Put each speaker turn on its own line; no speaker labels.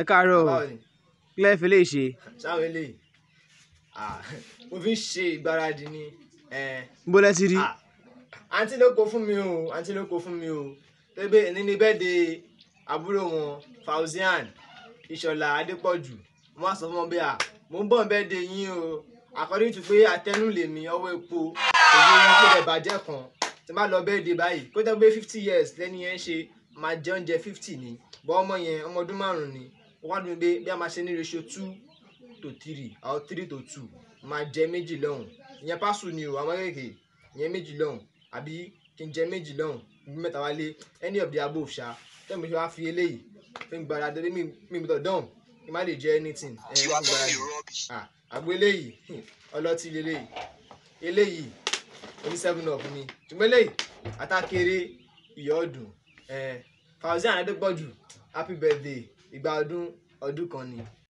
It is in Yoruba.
káàárọ̀
báwo ni
kílẹ̀ fi lè ṣe
sáwọn eléyìí Ah, mo fi ń ṣe ìgbáradì ni eh,
bó lẹ ti rí
ah, àǹtí ló kó fún mi o àǹtí ló kó fún mi o tẹ́gbẹ́ ẹni ní bẹ́ẹ̀ de àbúrò wọn Fauzian Ìṣọ̀lá Adépọ̀jù mo wá sọ fún wọn bí à mo ń bọ̀ bẹ́ẹ̀ de yín o according to pé àtẹnu lèmi ọwọ́ epo òye yín kó lè bàjẹ́ kan tí má lọ bẹ́ẹ̀ de báyìí kó jẹ́ pé fifty years lẹ́ni yẹn ṣe máa jẹ oúnjẹ fifty ni bọ́ ọmọ yẹn ọmọ ọdún márùn-ún ni wọ́n wá dùn pé bí a máa ṣe ní ratio two to three or three to two máa jẹ méjì lọ́hùn ìyẹn pásù ni o àwọn kéèké ìyẹn méjì lọ́hùn àbí kí n jẹ méjì lọ́hùn bí mẹ́ta wálé any of the above ṣá tẹ́mi ṣe wá fi eléyìí fi ń gbára dé mi mi gbọ́dọ̀ dán kí n má lè jẹ anything ẹ̀ ń gbára dé ah àgbo eléyìí ọlọ́tí leléyìí eléyìí oní seven up ni ṣùgbọ́n eléyìí atákéré ìyá ọdún ẹ̀ Fauzian Adépọ̀jù happy birthday ìgbà ọdún ọdún kan ni